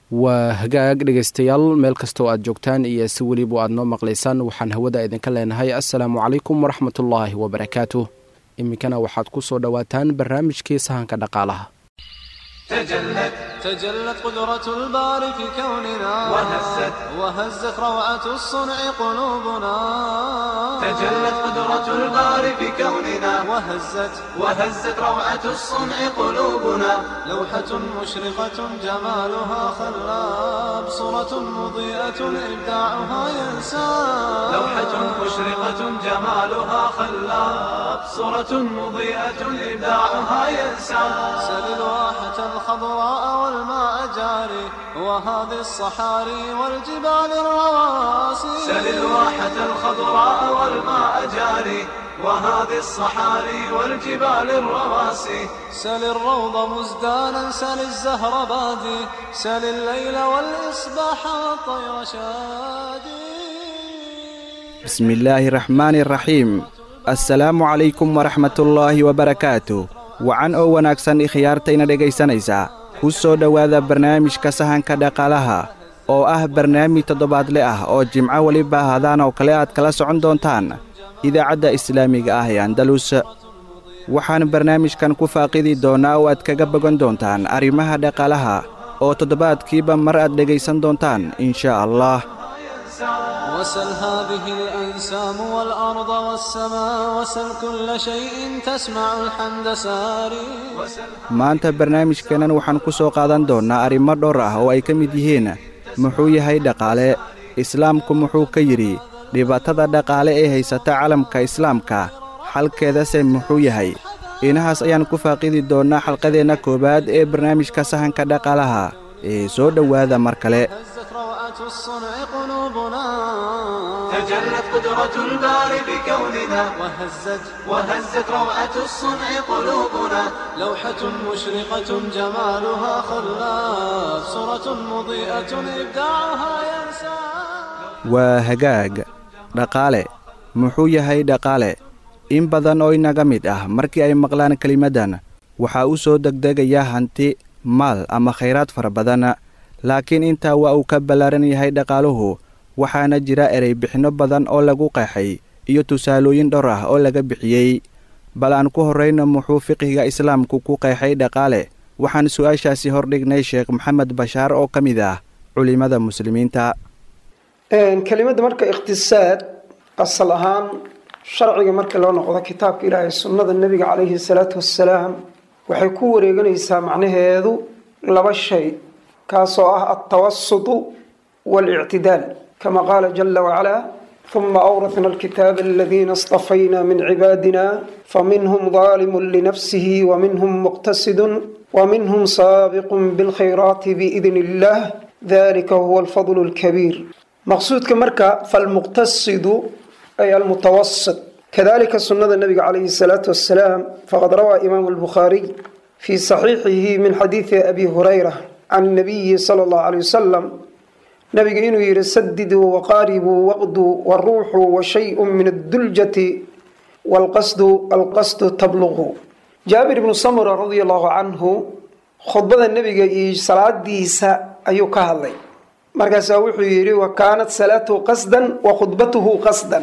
waa hagaag dhegaystayaal meel kastoo aad joogtaan iyo si weliba aad noo maqlaysaan waxaan hawada idinka leenahay assalaamu calaykum waraxmatullaahi wabarakaatuh iminkana waxaad ku soo dhowaataan barnaamijkii sahanka dhaqaalaha تجلت تجلت قدرة الباري في كوننا وهزت وهزت روعة الصنع قلوبنا تجلت قدرة الباري في كوننا وهزت وهزت روعة الصنع قلوبنا لوحة مشرقة جمالها خلاب صورة مضيئة إبداعها ينساب لوحة مشرقة جمالها خلاب صورة مضيئة إبداعها ينساب سل الواحة الخضراء والماء جاري وهذه الصحاري والجبال الرواسي سل الواحة الخضراء والماء جاري وهذه الصحاري والجبال الرواسي سل الروض مزدانا سل الزهر بادي سل الليل والإصباح والطير شادي بسم الله الرحمن الرحيم assalaamu calaykum waraxmatullaahi wabarakaatu wacan oo wanaagsan ikhyaartayna dhegaysanaysaa ku soo dhowaada barnaamijka sahanka dhaqaalaha oo ah barnaamij toddobaadle ah oo jimco weliba hadaan oo kale aad kala socon doontaan idaacadda islaamiga ah ee andalus waxaan barnaamijkan ku faaqidi doonnaa oo aad kaga bogan doontaan arrimaha dhaqaalaha oo toddobaadkiiba mar aad dhegaysan doontaan insha allah وسل هذه الأنسام والأرض والسماء وسل كل شيء تسمع الحمد ساري maanta barnaamijkeennan waxaan ku soo qaadan doonnaa arrimo dhowr ah oo ay ka mid yihiin muxuu yahay dhaqaale islaamku muxuu ka yidhi dhibaatada dhaqaale ee haysata calamka islaamka xalkeedase muxuu yahay inahaas ayaan ku faaqidi doonnaa xalqadeenna koowaad ee barnaamijka sahanka dhaqaalaha ee soo dhowaada mar kale هزت روعة الصنع قلوبنا تجلت قدرة الباري بكوننا وهزت وهزت روعة الصنع قلوبنا لوحة مشرقة جمالها خلاف صورة مضيئة إبداعها ينسى waa hagaag dhaqaale muxuu yahay dhaqaale in badan oo inaga mid ah markii ay maqlaan kelimaddan waxaa u soo degdegaya hanti maal ama khayraad fara badan laakiin intaa waa uu ka ballaaran yahay dhaqaaluhu waxaana jira ereybixinno badan oo lagu qeexay iyo tusaalooyin dhowr ah oo laga bixiyey bal aan ku horrayno muxuu fiqhiga islaamku ku qeexay dhaqaale waxaan su'aashaasi hordhignay sheekh maxamed bashaar oo ka mid ah culimmada muslimiinta kelimadda marka iqtisaad asal ahaan sharciga marka loo noqdo kitaabka ilaahay sunnada nebiga calayhi salaatu wassalaam waxay ku wareeganaysaa macnaheedu laba shay kaasoo ah altawasutu waalictidaal kama qaala jala wacalaa uma awrahna alkitaaba aladiina istafayna min cibaadina faminhum daalimun linafsihi waminhum muqtasidun waminhum saabiqun bilkhayraati biidn illah dalika huwa alfadlu alkabiir maqsuudka marka falmuqtasidu ay almutawasit kadalika sunada nabiga calayhi salaatu wasalaam faqad rawaa imaamu albukhaariy fii saxiixihi min xadiidi abi hurayra can nabiyi sala allahu alay wasalam nabiga inuu yihi sadiduu waqaaribuu waqduu waruuxu wa shayun min adduljati walqasdu alqasdu tabluqu jaabir ibnu samura radia allahu canhu khudbada nebiga iyo salaadiisa ayuu ka hadlay markaasaa wuxuu yidhi wa kaanat salaatuhu qasdan wa khudbatuhu qasdan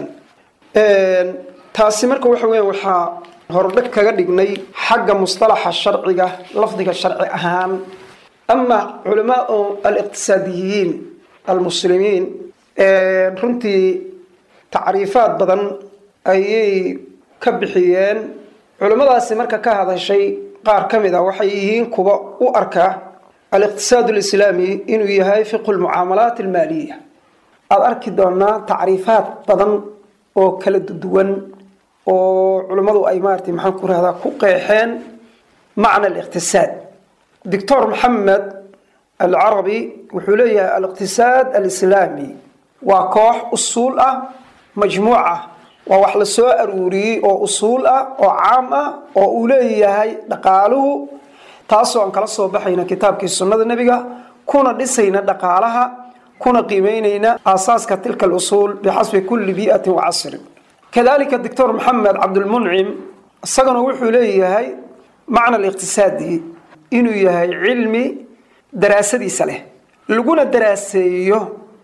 taasi marka waxa weya waxaa hordhag kaga dhignay xagga mustalaxa sharciga lafdiga sharci ahaan ama culamaau aliqtisaadiyiin almuslimiin runtii tacriifaad badan ayay ka bixiyeen culimmadaasi marka ka hadashay qaar ka mid a waxay yihiin kuwa u arkaa aliqtisaad alislaami inuu yahay fiqhu lmucaamalaat almaaliya aada arki doonaa tacriifaad badan oo kala duwan oo culimmadu ay maarata maxaan ku rahdaa ku qeexeen macna aliqtisaad doctor maxamed alcarabi wuxuu leeyahay aliqtisaad alislaami waa koox usuul ah majmuuc ah waa wax la soo aruuriyey oo usuul ah oo caam ah oo uu leeyahay dhaqaaluhu taasoo aan kala soo baxayna kitaabkii sunnada nebiga kuna dhisayna dhaqaalaha kuna qiimeynayna aasaaska tilka alusuul bixasbi kulli bii'atin wa casrin kadalika doctor maxamed cabdulmuncim isaguna wuxuu leeyahay macna aliqtisaadi inuu yahay cilmi daraasadiisa leh laguna daraaseeyo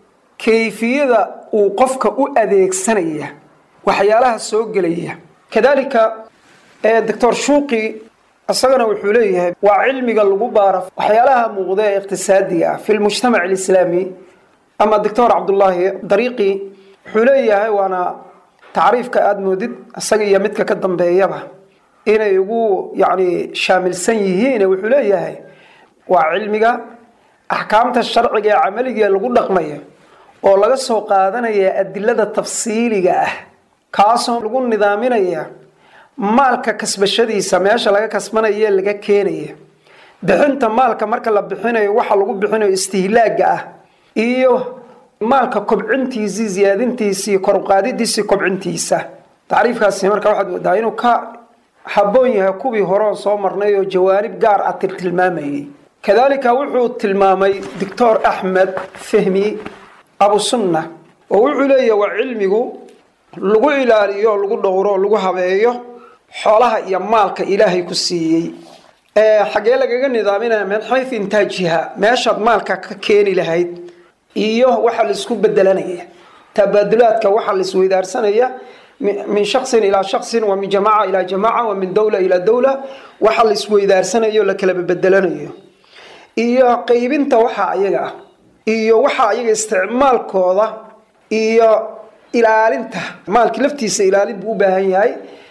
kayfiyada uu qofka u adeegsanaya waxyaalaha soo gelaya kadalika doctor shuuqi isagana wuxuu leeyahay waa cilmiga lagu baaro waxyaalaha muuqda ee iqtisaadiga ah fi lmujtamac alislaami ama doctor cabdullaahi dariiqi wuxuu leeyahay waana tacriifka aada moodid isaga iyo midka ka dambeeyaba inay ugu yacni shaamilsan yihiin wuxuu leeyahay waa cilmiga axkaamta sharciga ee camaliga lagu dhaqmayo oo laga soo qaadanaya adilada tafsiiliga ah kaasoo lagu nidaaminaya maalka kasbashadiisa meesha laga kasbanaya laga keenaya bixinta maalka marka la bixinayo waxa lagu bixinayo istihlaaga ah iyo maalka kobcintiisii ziyaadintiisii koruqaadidiisii kobcintiisa tacriifkaasi marka waxaad moodaa inuu ka habboon yahay kuwii horeon soo marnay oo jawaanib gaar ah tiltilmaamayay kadalika wuxuu tilmaamay doctor axmed fahmi abu sunna oo wuxuu leeyahay waa cilmigu lagu ilaaliyo lagu dhowro lagu habeeyo xoolaha iyo maalka ilaahay ku siiyey xagee lagaga nidaaminaya min xayu intaajiha meeshaad maalka ka keeni lahayd iyo waxa laisku bedelanaya tabaadulaadka waxa laisweydaarsanaya min shaksin ilaa shaksin wa min jamaca ilaa jamaca wa min dowla ilaa dowla waxa laisweydaarsanayo la kala bedelanayo iyo qaybinta waxa ayaga ah iyo waxa ayaga isticmaalkooda iyo ilaalinta maalki laftiisa ilaalin buu u baahan yahay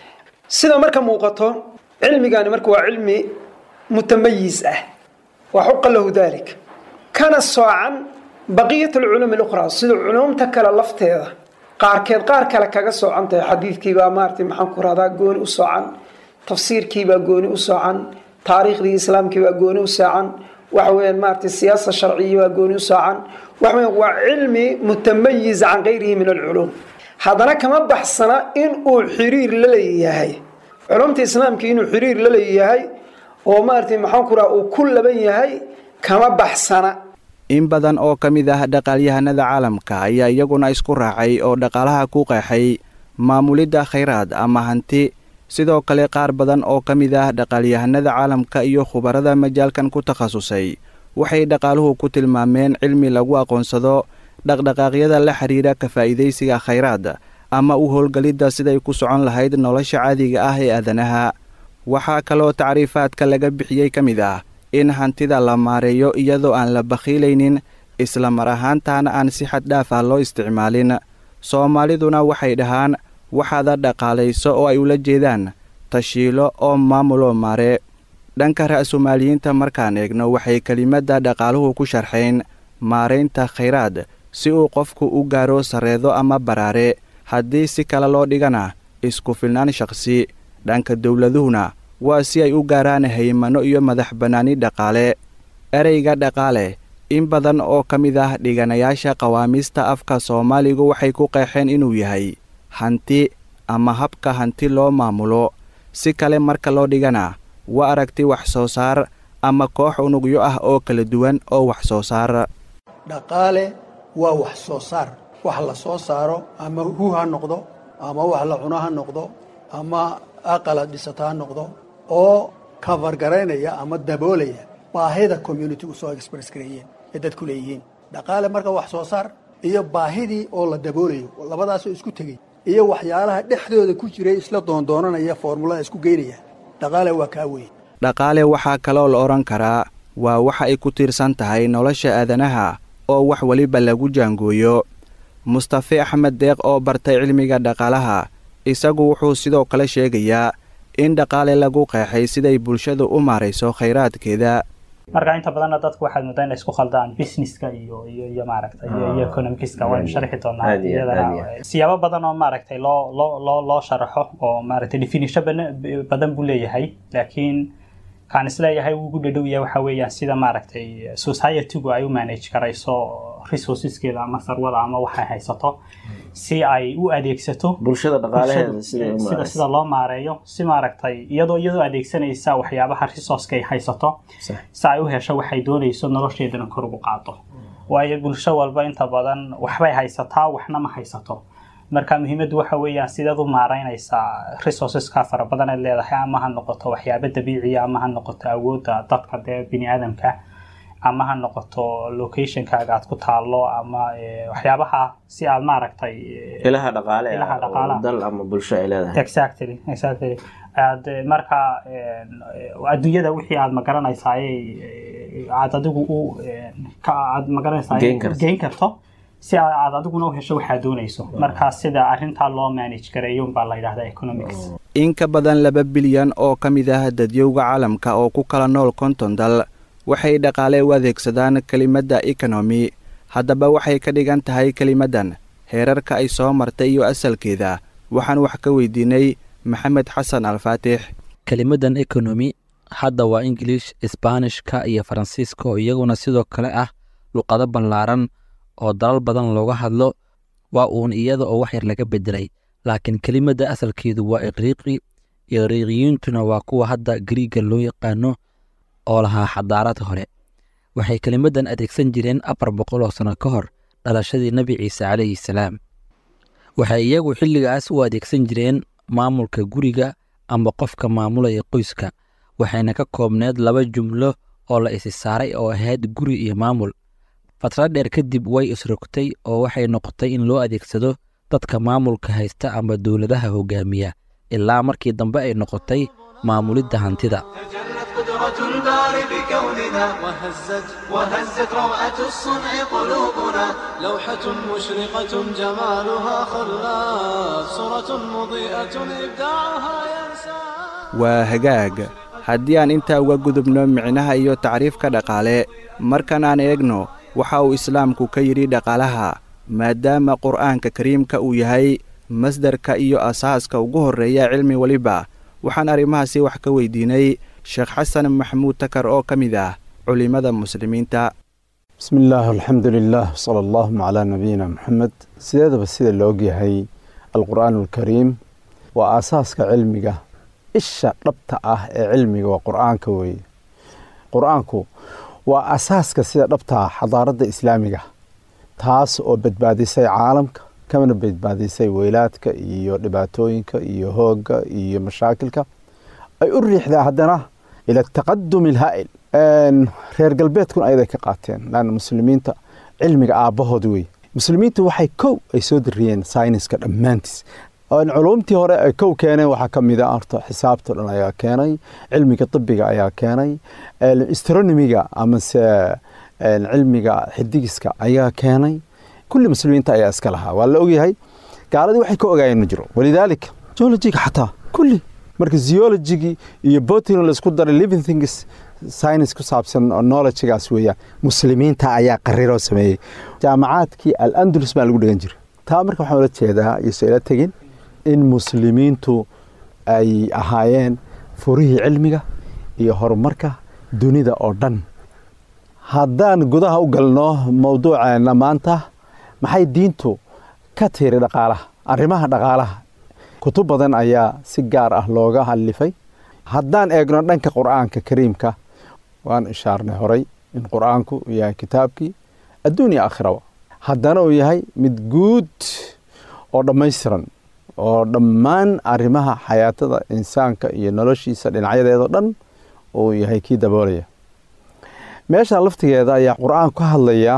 sida marka muuqato cilmigani marka waa cilmi mutamayiz ah wa xuqa lahu dalik kana soocan baqiyat alculuum alukhraa sida culuumta kale lafteeda qaarkeed qaar kale kaga soocan tahay xadiidkiibaa maaratay maxaan ku rahdaa gooni u soocan tafsiirkiibaa gooni u soocan taariikhdii islaamkiibaa gooni u soocan waxa weyaan maaratay siyaasa sharciya baa gooni u soocan waxa weyan waa cilmi mutamayiz can gayrihi min alculuum haddana kama baxsana in uu xiriir la leeyahay culumta islaamka inuu xiriir la leeyahay oo maaratay maxaan ku raha uu ku laban yahay kama baxsana in badan oo ka mid ah dhaqaalyahanada caalamka ayaa iyaguna isku raacay oo dhaqaalaha ku qeexay maamulidda khayraad ama hanti sidoo kale qaar badan oo ka mid ah dhaqaalyahanada caalamka iyo khubarada majaalkan ku takhasusay waxay dhaqaaluhu ku tilmaameen cilmi lagu aqoonsado dhaqdhaqaaqyada la xidhiidha ka faa'iidaysiga khayraad ama u howlgelidda siday ku socon lahayd nolosha caadiga ah ee aadanaha waxaa kaloo tacriifaadka laga bixiyey ka mid ah in hantida la maareeyo iyadoo aan la bakhiilaynin isla mar ahaantaana aan si xad dhaaf ah loo isticmaalin soomaaliduna waxay dhahaan waxaada dhaqaalayso oo ay ula jeedaan tashiilo oo maamuloo maare dhanka ra'sumaaliyiinta markaan eegno waxay kelimadda dhaqaaluhu ku sharxeen maaraynta khayraad si uu qofku u gaaro sarreedo ama baraare haddii si kale loo dhigana isku filnaan shakhsi dhanka dowladuhuna waa si ay u gaaraan haymano iyo madax bannaani dhaqaale ereyga dhaqaale in badan oo ka mid ah dhiganayaasha qawaamiista afka soomaaligu waxay ku qeexeen inuu yahay hanti ama habka hanti loo maamulo si kale marka loo dhigana waa aragti wax soo saar ama koox unugyo ah oo kala duwan oo wax soo saar dhaqaale waa wax soo saar wax la soo saaro ama hu ha noqdo ama wax la cuno ha noqdo ama aqala dhisata ha noqdo oo kafargaraynaya ama daboolaya baahida communitigu soo express gareeyeen ee dadku leeyihiin dhaqaale marka wax soo saar iyo baahidii oo la daboolayo labadaasoo isku tegey iyo waxyaalaha dhexdooda ku jiray isla doondoonanaya foormulada isku geynaya dhaqaale waa kaa weyn dhaqaale waxaa kaloo la odhan karaa waa waxa ay ku tiirsan tahay nolosha aadanaha oo wax weliba lagu jaangooyo mustafe axmed deeq oo bartay cilmiga dhaqaalaha isagu wuxuu sidoo kale sheegayaa in dhaqaale lagu qeexay siday bulshadu u maarayso khayraadkeeda marka inta badanna dadku waxaad moodaa inay isku khaldaan businesska iyo iyo iyo maaragtay iyo iyo economicska waynu sharxi doonaa iyadana siyaabo badan oo maaragtay loo loo loo loo sharaxo oo maaragtay definition badan buu leeyahay laakiin kaan isleeyahay wuu ugu dhadhow yahay waxa weeyaan sida maaragtay societygu ay u manage karayso resourceskeeda ama sarwada ama waxay haysato si ay u adeegsato bulshada dhaqaalaheeda sida sida loo maareeyo si maaragtay iyadoo iyadoo adeegsanaysa waxyaabaha resourceka ay haysato si ay u hesho waxay doonayso nolosheedana kor ugu qaado waayo bulsho walba inta badan waxbay haysataa waxna ma haysato marka muhiimaddu waxa weeyaan sideed u maaraynaysaa resourceska fara badan eed leedahay ama ha noqoto waxyaabo dabiiciya ama ha noqoto awoodda dadka dee bini aadamka ama ha noqoto locationkaaga aad ku taallo ama waxyaabaha si aad maaragtay ilaha dhaqaale ilaha dhaqaalaha. dal ama bulsho ay leedahay exactly exactly aad marka adduunyada wixii aad magaranaysaay aad adigu u ka aad magaranaysaay Geyn karto. geyn karto si aad aad adiguna u hesho waxaad doonayso marka sida arrintaa loo manage gareeyo baa la yidhahdaa economics in ka badan laba bilyan oo ka mid ah dadyowga caalamka oo ku kala nool konton dal waxay dhaqaale u adeegsadaan kelimadda ekonomi haddaba waxay ka dhigan tahay kelimaddan heerarka ay soo martay iyo asalkeeda waxaan wax ka weydiinay maxamed xasan alfaatix kelimaddan ekonomi hadda waa ingiliish isbaanishka iyo faransiiska oo iyaguna sidoo kale ah luqado ballaaran oo dalal badan looga hadlo waa uun iyada oo wax yar laga beddelay laakiin kelimadda asalkeedu waa iqriiqi iqriiqiyiintuna waa kuwa hadda gariiga loo yaqaano oo lahaa xadaarad hore waxay kelimaddan adeegsan jireen afar boqol oo sano ka hor dhalashadii nebi ciise calayhi salaam waxay iyagu xilligaas u adeegsan jireen maamulka guriga ama qofka maamulaya qoyska waxayna ka koobneed laba jumlo oo la isi saaray oo ahayd guri iyo maamul fatra dheer kadib way isrogtay oo waxay noqotay in loo adeegsado dadka maamulka haysta ama dowladaha hogaamiya ilaa markii dambe ay noqotay maamulidda hantida تجلت قدرة الباري بكوننا وهزت وهزت روعة الصنع قلوبنا لوحة مشرقة جمالها خلاف صورة مضيئة إبداعها ينسى waa hagaag haddii aan intaa uga gudubno micnaha iyo tacriifka dhaqaale markan aan eegno waxa uu islaamku ka yidhi dhaqaalaha maadaama qur'aanka kariimka uu yahay masdarka iyo asaaska ugu horreeya cilmi weliba waxaan arrimahaasi wax ka weydiinay sheekh xasan maxamuud takar oo ka mid ah culimmada muslimiinta بسم الله الحمد لله صلى الله على نبينا محمد sideedaba sida la ogyahay alqur'aan alkariim waa aasaaska cilmiga isha dhabta ah ee cilmiga waa qur'aanka weeye qur'aanku waa asaaska sida dhabta ah xadaaradda islaamiga taas oo badbaadisay caalamka kamana badbaadisay weylaadka iyo dhibaatooyinka iyo hoogga iyo mashaakilka ay u riixdaa haddana ila taqadumi alhaa'il reer galbeedkuna ayaday ka qaateen laanna muslimiinta cilmiga aabbahood wey muslimiintu waxay kow ay soo dariyeen sayniska dhammaantiis culumtii hore ay kow keeneen waxaa ka mid a horta xisaabta dhan ayaa keenay cilmiga tibiga ayaa keenay astronomiga amase cilmiga xidigiska ayaa keenay kulli muslimiinta ayaa iska lahaa waa la ogyahay gaaladii waxay ka ogaayeen ma jiro walidaalika geologiga xataa kulli marka zeologigii iyo botany laisku daray living things science ku saabsan knowledgegaas weeyaan muslimiinta ayaa qariroo sameeyey jaamacaadkii al andalus baa lagu dhigan jiray taa marka waxaan ula jeedaa iyosoo ila tegin in muslimiintu ay ahaayeen furihii cilmiga iyo horumarka dunida oo dhan haddaan gudaha u galno mowduuceena maanta maxay diintu ka tiri dhaqaalaha arrimaha dhaqaalaha kutub badan ayaa si gaar ah looga halifay haddaan eegno dhanka qur'aanka kariimka waan ishaarnay horay in qur'aanku uu yahay kitaabkii adduunya aakhiraba haddana uu yahay mid guud oo dhammaystiran oo dhammaan arrimaha xayaatada insaanka iyo noloshiisa dhinacyadeedao dhan uu yahay kii daboolaya meesha laftigeeda ayaa qur'aan ka hadlaya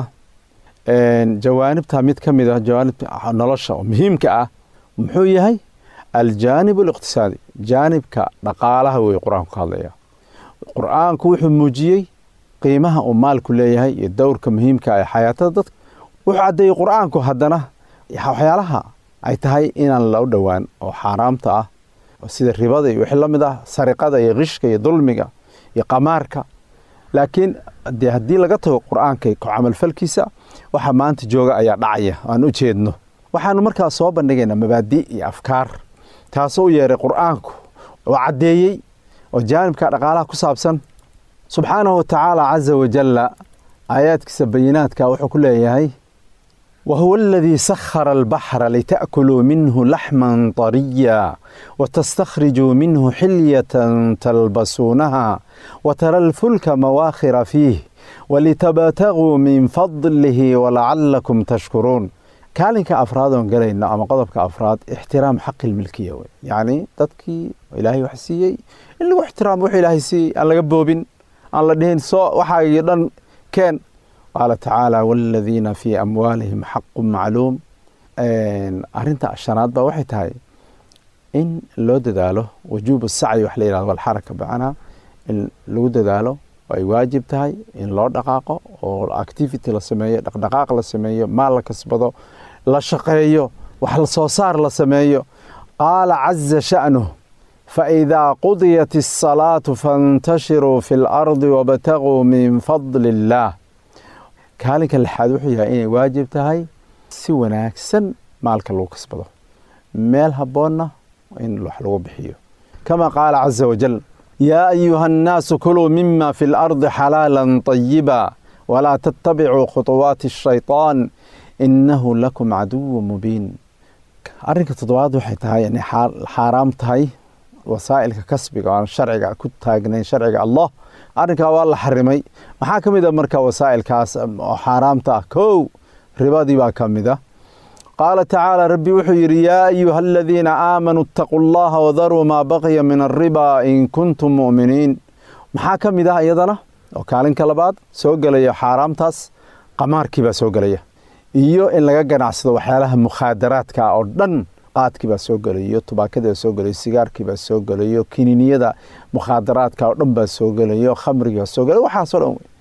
jawaanibta mid ka mid ah jawaanibta nolosha oo muhiimka ah muxuu yahay aljaanib aliqtisaadi jaanibka dhaqaalaha wey qur-aanku ka hadlaya qur-aanku wuxuu muujiyey qiimaha uu maalku leeyahay iyo dowrka muhiimka ee xayaatada dadka wuxuu caddeeyey qur-aanku haddana waxyaalaha ay tahay inaan loo dhowaan oo xaaraamta ah sida ribada iyo wixii la mid ah sariqada iyo qishka iyo dulmiga iyo qamaarka laakiin dee haddii laga tago qur-aanka ku camalfalkiisa waxa maanta jooga ayaa dhacaya aan u jeedno waxaanu markaa soo bandhigaynaa mabaadi iyo afkaar taasoo u yeeray qur-aanku oo caddeeyey oo jaanibka dhaqaalaha ku saabsan subxaanahu watacaala caza wajalla aayaadkiisa bayinaadka wuxuu ku leeyahay وهو الذي سخر البحر لتأكلوا منه لحما طريا وتستخرجوا منه حلية تلبسونها وترى الفلك مواخر فيه ولتبتغوا من فضله ولعلكم تشكرون kaalinka afraad oon galayno ama qodobka afraad ixtiraam xaqi lmilkiya wey yacni dadkii ilaahay wax siiyey in lagu ixtiraamo wuxuu ilaahay siiyey aan laga boobin aan la dhihin soo waxaagii dhan arkeen qaala tacaala waaladiina fii amwaalihim xaqun macluum arrinta shanaad baa waxay tahay in loo dadaalo wujuubu sacyi wax la yihahdo walxaraka bacnaa in lagu dadaalo ay waajib tahay in loo dhaqaaqo oo activity la sameeyo dhaqdhaqaaq la sameeyo maal la kasbado la shaqeeyo wax la soo saar la sameeyo qaala caza sha'nuh faidaa qudiyat الsalaatu faاntashiruu fi اlardi wabtaguu min fadli اllaah kaalinka lixaad wuxuu yahay inay waajib tahay si wanaagsan maalka lagu kasbado meel habboonna in wax lagu bixiyo kama qaala caza wajal yaa ayuha annaasu kuluu mima fi اlardi xalaala طayiba walaa tattabicuu khuطuwaati الshayطaan inahu lakum caduwa mubiin arrinka toddobaad waxay tahay inay xaaraam tahay wasaa'ilka kasbiga oo aan sharciga ku taagnayn sharciga allah arrinkaa waa la xarimay maxaa ka mid a marka wasaa'ilkaas oo xaaraamta ah kow ribadii baa ka mid a qaala tacaala rabbi wuxuu yidhi yaa ayuha aladiina aamanuu itaquu allaha wadaruu maa baqiya min alriba in kuntum mu'miniin maxaa ka mid ah iyadana oo kaalinka labaad soo gelaya xaaraamtaas qamaarkii baa soo gelaya iyo in laga ganacsado waxyaalaha mukhaadaraadka oo dhan qaadkii baa soo gelayo tubaakadii baa soo gelayo sigaarkii baa soo gelayo kininiyada mukhaadaraadka oo dhan baa soo gelayo khamrigii baa soo gelayo waxaasoo dhan wey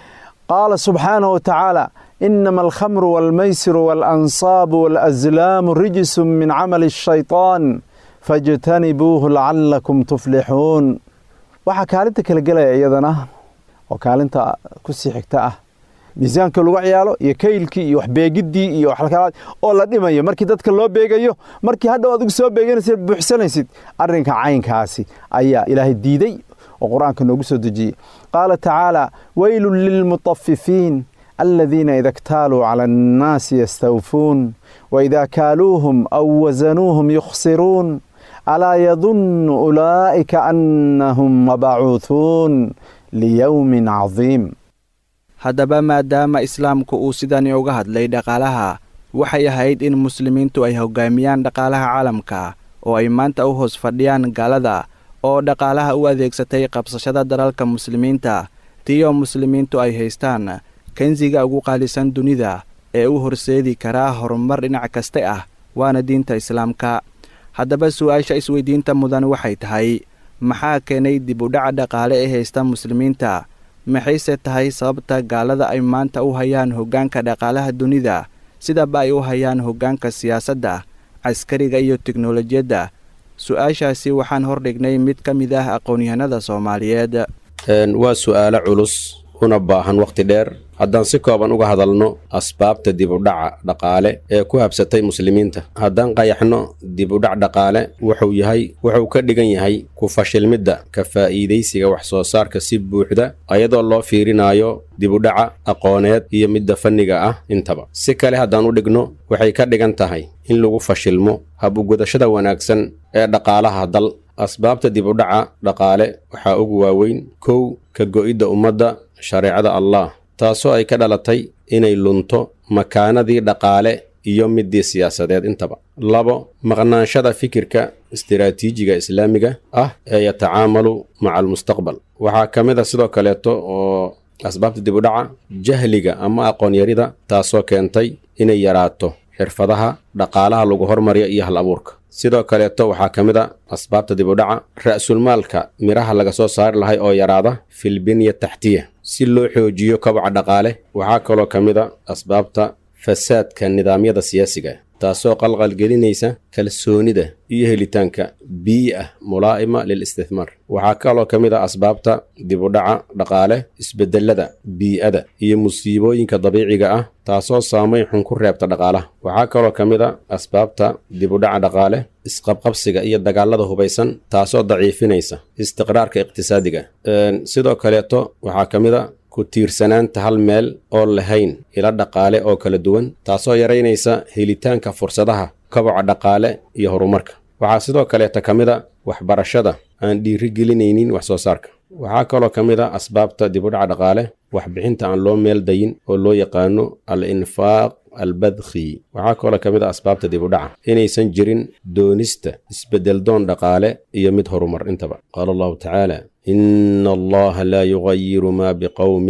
qaala subxaanahu watacaala inama alkhamru waalmaysiru waalanصaabu waalaslaamu rijisu min camali الshayطaan fاjtanibuuhu lacalakum tuflixuun waxaa kaalinta kala gelaya iyadana oo kaalinta kusii xigta ah miisaanka lagu ciyaalo iyo kaylkii iyo waxbeegidii iyo waxkalaad oo la dhimayo markii dadka loo beegayo markii hadhow adigu soo beeganaysid buuxsanaysid arrinka caynkaasi ayaa ilaahay diiday oo qur-aanka noogu soo dejiyey qaala tacaala weylun lilmutafifiin aladiina ida ktaaluu cala annaasi yastawfuun waida kaaluuhum aw wasanuuhum yukhsiruun alaa yadunnu ulaa'ika annahum mabacuuhuun liyowmin cadiim haddaba maadaama islaamku uu sidani uga hadlay dhaqaalaha waxay ahayd in muslimiintu ay hoggaamiyaan dhaqaalaha caalamka oo ay maanta u hoos fadhiyaan gaalada oo dhaqaalaha u adeegsatay qabsashada dalalka muslimiinta tiyo muslimiintu ay haystaan kansiga ugu qaalisan dunida ee u horseedi karaa horumar dhinac kaste ah waana diinta islaamka haddaba su-aasha isweydiinta mudan waxay tahay maxaa keenay dib u dhaca dhaqaale ee haysta muslimiinta maxayse tahay sababta gaalada ay maanta u hayaan hoggaanka dhaqaalaha dunida sidaba ay u hayaan hoggaanka siyaasadda caskariga iyo teknolojiyadda su-aashaasi waxaan hordhignay mid ka mid ah aqoon-yahanada soomaaliyeed waa su'aalo culus una baahan wakhti dheer haddaan si kooban uga hadalno asbaabta dibudhaca dhaqaale ee ku habsatay muslimiinta haddaan qayaxno dibudhac dhaqaale wuxuu yahay wuxuu ka dhigan yahay ku fashilmidda ka faa'iidaysiga wax soo saarka si buuxda ayadoo loo fiirinayo dibudhaca aqooneed iyo midda fanniga ah intaba si kale haddaan u dhigno waxay ka dhigan tahay in lagu fashilmo hab-ugudashada wanaagsan ee dhaqaalaha dal asbaabta dibudhaca dhaqaale waxaa ugu waaweyn kow ka go'idda ummadda shareecada allah taasoo ay ka dhalatay inay lunto makaanadii dhaqaale iyo midii siyaasadeed intaba labo maqnaanshada fikirka istiraatiijiga islaamiga ah ee yatacaamalu maca almustaqbal waxaa ka mid a sidoo kaleeto oo asbaabta dibudhaca jahliga ama aqoon-yarida taasoo keentay inay yaraato xirfadaha dhaqaalaha lagu hormariyo iyo hal abuurka sidoo kaleeto waxaa ka mid a asbaabta dibudhaca ra'sulmaalka midhaha laga soo saari lahay oo yaraada filbinya taxtiya si loo xoojiyo kobaca dhaqaale waxaa kaloo ka mid a asbaabta fasaadka nidaamyada siyaasiga taasoo qalqalgelinaysa kalsoonida iyo helitaanka biyi ah mulaa'ima lil istithmaar waxaa kaloo ka mid a asbaabta dibudhaca dhaqaale isbedelada bii'ada iyo musiibooyinka dabiiciga ah taasoo saamayn xun ku reebta dhaqaalaha waxaa kaloo ka mid a asbaabta dibudhaca dhaqaale isqabqabsiga iyo dagaalada hubaysan taasoo daciifinaysa istiqraarka iqtisaadiga sidoo kaleeto waxaa ka mid a ku tiirsanaanta hal meel oo lahayn ila dhaqaale oo kala duwan taasoo yaraynaysa helitaanka fursadaha koboca dhaqaale iyo horumarka waxaa sidoo kaleeta ka mid a waxbarashada aan dhiiri gelinaynin wax soo saarka waxaa kaloo ka mid a asbaabta dibudhaca dhaqaale waxbixinta aan loo meel dayin oo loo yaqaano al infaaq albadkhi waxaa kaloo ka mid a asbaabta dibudhaca inaysan jirin doonista isbeddeldoon dhaqaale iyo mid horumar intaba qaala allahu tacaala ina allaha laa yugayiru maa biqowmin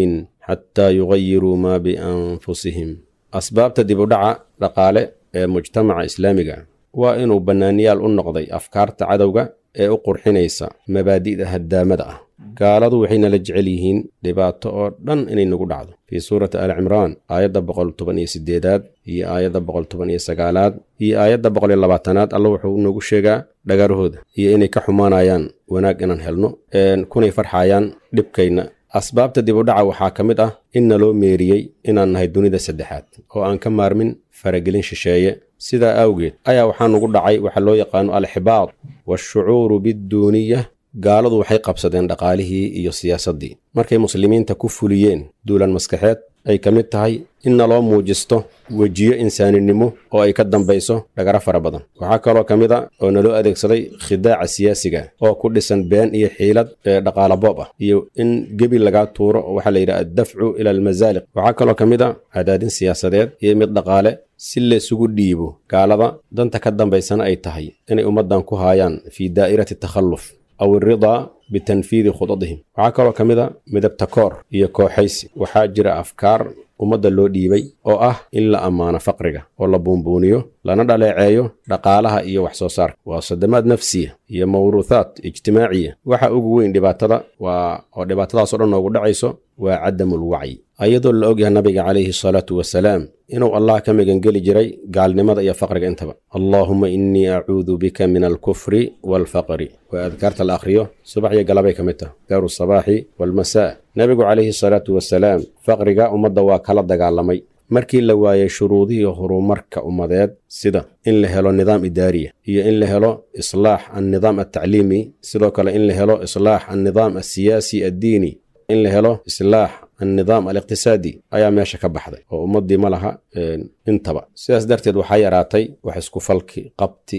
xataa yugayiruu maa bianfusihim asbaabta dib u dhaca dhaqaale ee mujtamaca islaamiga waa inuu bannaaniyaal u noqday afkaarta cadowga ee u qurxinaysa mabaadi'da haddaamada ah gaaladu waxay nala jecel yihiin dhibaato oo dhan inay nagu dhacdo fii suurati ali cimraan aayadda boqol toban iyo sideedaad iyo aayadda boqol toban iyo sagaalaad iyo aayadda boqol iyo labaatanaad alla wuxuu noogu sheegaa dhagarahooda iyo inay ka xumaanayaan wanaag inaan helno kunay farxayaan dhibkayna asbaabta dib u dhaca waxaa ka mid ah in naloo meeriyey inaan nahay dunida saddexaad oo aan ka maarmin faragelin shisheeye sidaa awgeed ayaa waxaa nugu dhacay waxa loo yaqaano alxibaad waashucuuru bidduuniya gaaladu waxay qabsadeen dhaqaalihii iyo siyaasaddii markay muslimiinta ku fuliyeen duulan maskaxeed ay ka mid tahay in naloo muujisto wejiyo insaaninimo oo ay ka dambayso dhagaro fara badan waxaa kaloo ka mid a oo naloo adeegsaday khidaaca siyaasiga oo ku dhisan been iyo xiilad ee dhaqaala boob ah iyo in gebi lagaa tuuro oo waxaa la yidhaha addafcu ila almasaaliq waxaa kaloo ka mid a cadaadin siyaasadeed iyo mid dhaqaale si laysugu dhiibo gaalada danta ka dambaysana ay tahay inay ummaddan ku haayaan fii daa'irati takhalluf aw iridaa bitanfiidi khudadihim waxaa kaloo ka mid a midabta koor iyo kooxaysi waxaa jira afkaar ummadda loo dhiibay oo ah in la ammaano faqriga oo la buunbuuniyo lana dhaleeceeyo dhaqaalaha iyo wax soo saarka waa sadamaad nafsiya iyo mawruuthaad ijtimaaciya waxa ugu weyn dhibaatada waa oo dhibaatadaas o dhan noogu dhacayso waa cadamul wacyi ayadoo la ogyahay nabiga calayhi salaatu wasalaam inuu allah ka magangeli jiray gaalnimada iyo faqriga intaba allaahuma innii acuudu bika min alkufri waalfaqri waa adkaarta la akhriyo subax iyo galabay ka mid tah daaru sabaaxi waalmasaa nebigu calayhi salaatu wasalaam faqriga ummadda waa kala dagaalamay markii la waayey shuruudihii horumarka ummadeed sida in la helo nidaam idaariya iyo in la helo islaax annidaam altacliimi sidoo kale in la helo islaax annidaam alsiyaasi addiini in la helo islaax annidaam aliqtisaadi ayaa meesha ka baxday oo ummaddii ma laha intaba sidaas darteed waxaa yaraatay wax isku falki qabti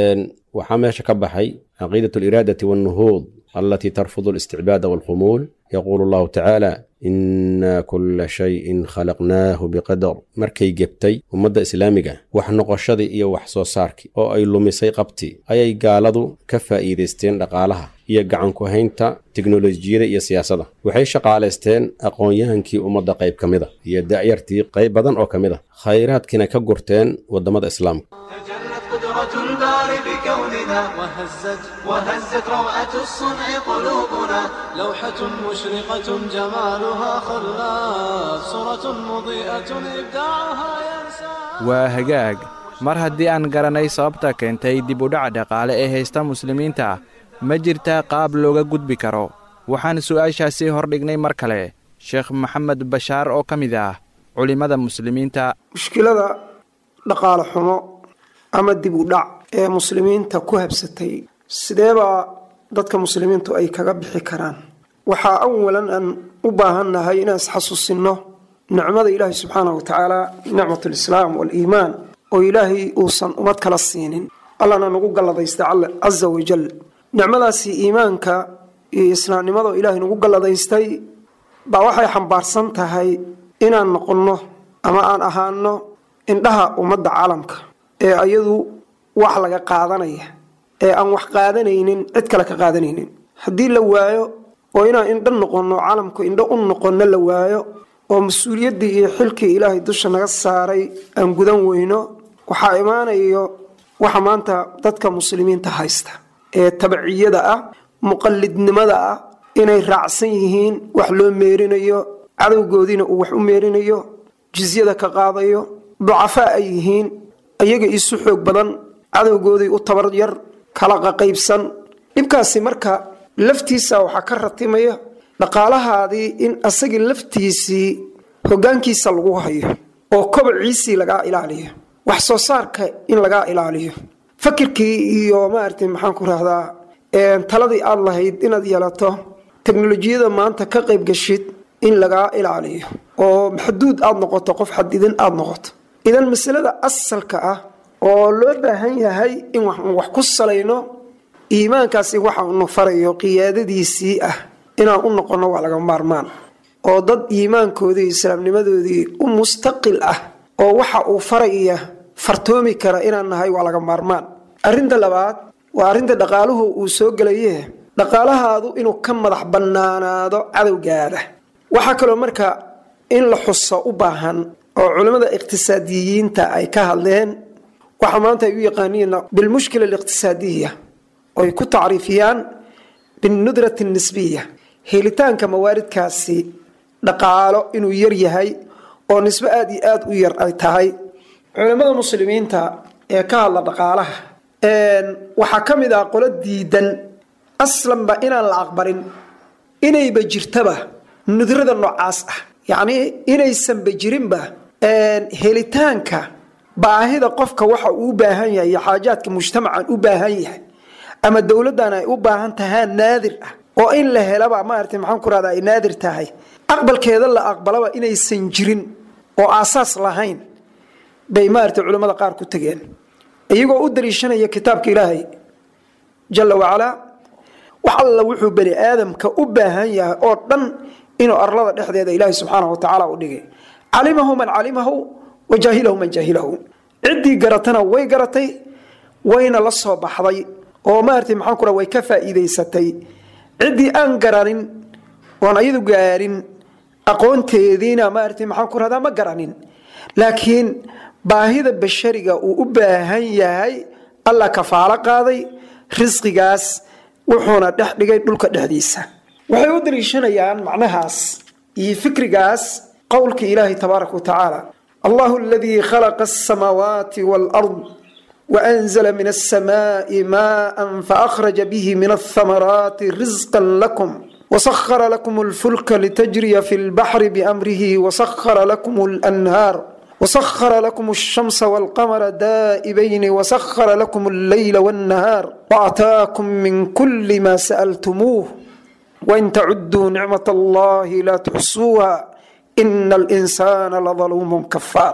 waxaa meesha ka baxay caqiidat aliraadati walnuhuud alatii tarfudu alisticbaada walkhumuul yaquulu allahu tacaala inna kulla shayin khalaqnaahu biqadar markay gebtay ummadda islaamiga wax noqoshadii iyo wax soo saarkii oo ay lumisay qabti ayay gaaladu ka faa'iidaysteen dhaqaalaha iyo gacanku haynta teknolojiyada iyo siyaasadda waxay shaqaalaysteen aqoon-yahankii ummadda qayb ka mid a iyo da'yartii qayb badan oo ka mid a khayraadkiina ka gurteen waddamada islaamka قدرة الباري بكوننا وهزت وهزت روعة الصنع قلوبنا لوحة مشرقة جمالها خلاف صورة مضيئة إبداعها ينسى waa hagaag mar haddii aan garanay sababta keentay dib u dhaca dhaqaale ee haysta muslimiinta ma jirtaa qaab looga gudbi karo waxaan su'aashaasi hordhignay mar kale sheekh maxamed bashaar oo ka mid ah culimmada muslimiinta mushkilada dhaqaale xumo ama dib u dhac ee muslimiinta ku habsatay sideebaa dadka muslimiintu ay kaga bixi karaan waxaa awalan aan u baahannahay inaan isxasuusinno nicmada ilaahay subxaanahu wa tacaala nicmat lislaam waaliimaan oo ilaahay uusan ummad kala siinin allana nagu galladaystay casa wajal nicmadaasi iimaanka iyo islaamnimada oo ilaahay nagu galladaystay baa waxay xambaarsan tahay inaan noqonno ama aan ahaano indhaha ummadda caalamka ee ayadu wax laga qaadanaya ee aan wax qaadanaynin cid kale ka qaadanaynin haddii la waayo oo inaan indho noqonno caalamku indho u noqonno la waayo oo mas-uuliyaddii iyo xilkii ilaahay dusha naga saaray aan gudan weyno waxaa imaanayo waxa maanta dadka muslimiinta haysta ee tabciyada ah muqallidnimada ah inay raacsan yihiin wax loo meerinayo cadowgoodiina uu wax u meerinayo jizyada ka qaadayo ducafaa ay yihiin ayaga isu xoog badan cadowgoodii u tabar yar kala qaqaybsan dhibkaasi marka laftiisa waxaa ka ratimaya dhaqaalahaadii in asagii laftiisii hogaankiisa lagu hayo oo kobaciisii lagaa ilaaliyo wax soo saarka in lagaa ilaaliyo fakirkii iyo maarata maxaan ku rahdaa taladii aad lahayd inaad yeelato teknolojiyada maanta ka qayb gashid in lagaa ilaaliyo oo maxduud aad noqoto qof xadidan aad noqoto idan masalada asalka ah oo loo baahan yahay in wax ku salayno iimaankaasi waxa unu farayo qiyaadadiisii ah inaan u noqono waa laga maarmaan oo dad iimaankoodii islaamnimadoodii u mustaqil ah oo waxa uu faraya fartoomi kara inaan nahay waa laga maarmaan arinta labaad waa arinta dhaqaaluhu uu soo gelaye dhaqaalahaadu inuu ka madax bannaanaado cadowgaada waxaa kaloo marka in la xuso u baahan oo culimmada iqtisaadiyiinta ay ka hadleen waxa maanta ay u yaqaaniin bilmushkila aliqtisaadiya oy ku tacriifiyaan binnudrati nisbiya helitaanka mawaaridkaasi dhaqaalo inuu yar yahay oo nisbo aada iyo aada u yar ay tahay culimmada muslimiinta ee ka hadla dhaqaalaha waxaa ka mid ah qolo diidan aslanba inaan la aqbalin inayba jirtaba nudrada noocaas ah yacnii inaysanba jirinba helitaanka baahida qofka waxa uu u baahan yahay iyo xaajaadka mujtamacan u baahan yahay ama dowladdan ay u baahan tahaa naadir ah oo in la helaba maarata maxaan ku rahda ay naadir tahay aqbalkeeda la aqbalaba inaysan jirin oo aasaas lahayn bay maarata culimmada qaar ku tegeen iyagoo u daliishanaya kitaabka ilaahay jala wacalaa wax alla wuxuu bani aadamka u baahan yahay oo dhan inuu arlada dhexdeeda ilaahay subxaanahu watacaala u dhigay calimahu man calimahu wa jaahilahu man jaahilahu ciddii garatana way garatay wayna la soo baxday oo maarata maxaan ku way ka faa'iidaysatay ciddii aan garanin oon ayadu gaarin aqoonteediina maarata maxaan ku rahdaa ma garanin laakiin baahida bashariga uu u baahan yahay alla kafaalo qaaday risqigaas wuxuuna dhex dhigay dhulka dhexdiisa waxay u daliishanayaan macnahaas iyo fikrigaas qowlka ilaahi tabaaraka wa tacaala allahu aladii khalaqa asamaawaati waalard waanzala min alsamaai maaan faakhraja bihi min althamaraati risqan lakum وسخر لكم الفلك لتجري في البحر بأمره وسخر لكم الأنهار وسخر لكم الشمس والقمر دائبين وسخر لكم الليل والنهار وأتاكم من كل ما سألتموه وإن تعدوا نعمة الله لا تحصوها إن الإنسان لظلوم كفار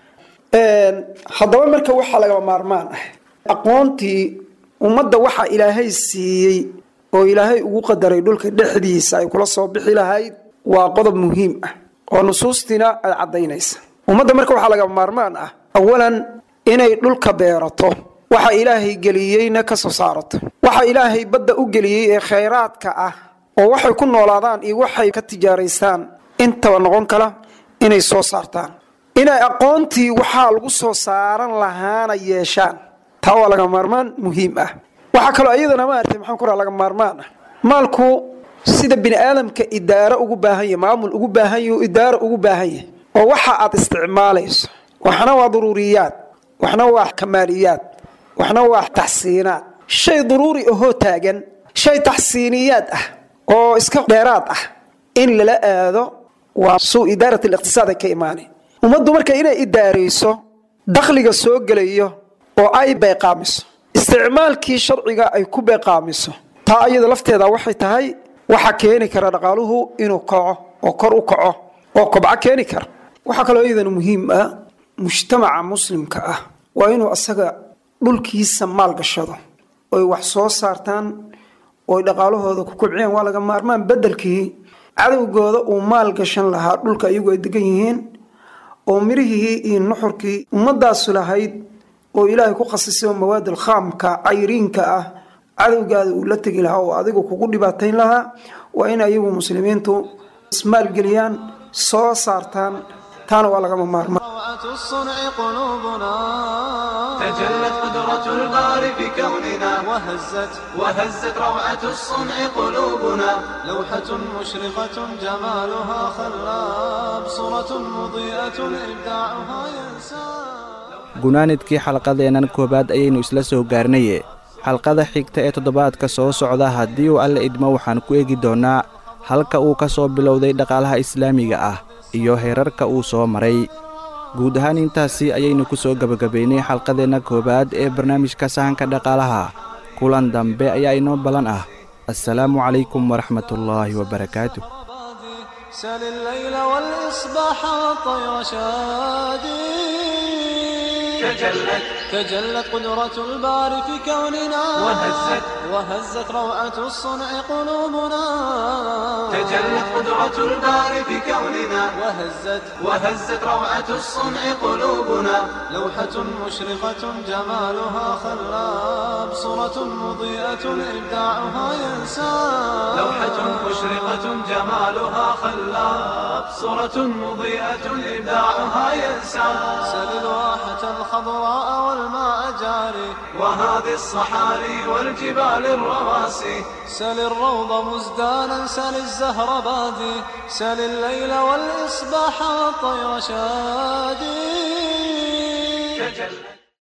haddaba marka waxaa laga maarmaan ah aqoontii ummadda waxaa ilaahay siiyey oo ilaahay ugu qadaray dhulka dhexdiisa ay kula soo bixi lahayd waa qodob muhiim ah oo nusuustiina ay caddaynaysa ummadda marka waxaa laga maarmaan ah awalan inay dhulka beerato waxa ilaahay geliyeyna ka soo saarato waxa ilaahay badda u geliyey ee khayraadka ah oo waxay ku noolaadaan iyo waxay ka tijaaraystaan intaba noqon kala inay soo saartaan inay aqoontii waxaa lagu soo saaran lahaana yeeshaan taa waa laga maarmaan muhiim ah waxaa kaloo iyadana maarata maxaan ku raha laga maarmaan ah maalku sida bini aadamka idaaro ugu baahan yahy maamul ugu baahan yahy idaaro ugu baahan yahay oo waxa aad isticmaalayso waxna waa duruuriyaad waxna waa kamaaliyaad waxna waa taxsiinaad shay duruuri ahoo taagan shay taxsiiniyaad ah oo iska dheeraad ah in lala aado waa suu idaarat aliqtisaad ay ka imaanay ummaddu marka inay idaarayso dakhliga soo gelayo oo ay bayqaamiso isticmaalkii sharciga ay ku beeqaamiso taa iyada lafteeda waxay tahay waxa keeni kara dhaqaaluhu inuu kaco oo kor u kaco oo kobco keeni kara waxaa kaloo iyadana muhiim ah mujtamaca muslimka ah waa inuu asaga dhulkiisa maal gashado oy wax soo saartaan oy dhaqaalahooda ku kobciyaan waa laga maarmaan bedelkii cadowgooda uu maal gashan lahaa dhulka iyagu ay degan yihiin oo mirihii iyo nuxurkii ummadaasu lahayd oo ilaahay ku khasisay oo mawaad alkhaamka cayriinka ah cadowgaada uu la tegi lahaa oo adigu kugu dhibaatayn lahaa waa in ayagu muslimiintu ismaalgeliyaan soo saartaan taana waa lagama maarmaan الصنع قلوبنا تجلت قدرة الباري بكوننا وهزت وهزت روعة الصنع قلوبنا لوحة مشرقة جمالها خلاب صورة مضيئة إبداعها ينساب gunaanidkii xalqadeennan koowaad ayaynu isla soo gaarnaye xalqada xigta ee toddobaadka soo socda haddii uu alle idmo waxaan ku eegi doonnaa halka uu ka soo bilowday dhaqaalaha islaamiga ah iyo heerarka uu soo maray guud ahaan intaasi ayaynu ku soo gebagabaynay xalqadeenna koowaad ee barnaamijka sahanka dhaqaalaha kulan dambe ayaa inoo ballan ah assalaamu calaykum waraxmatullaahi wabarakaatu سل الليل والإصباح والطير شادي تجلت تجلت قدرة الباري في كوننا وهزت وهزت روعة الصنع قلوبنا تجلت قدرة الباري في كوننا وهزت وهزت روعة الصنع قلوبنا لوحة مشرقة جمالها خلاب صورة مضيئة إبداعها ينساب لوحة مشرقة جمالها خلاب صورة مضيئة إبداعها ينساب سل الواحة الخضراء والماء جاري وهذه الصحاري والجبال الرواسي سل الروض مزدانا سل الزهر بادي سل الليل والإصباح والطير شادي تجلى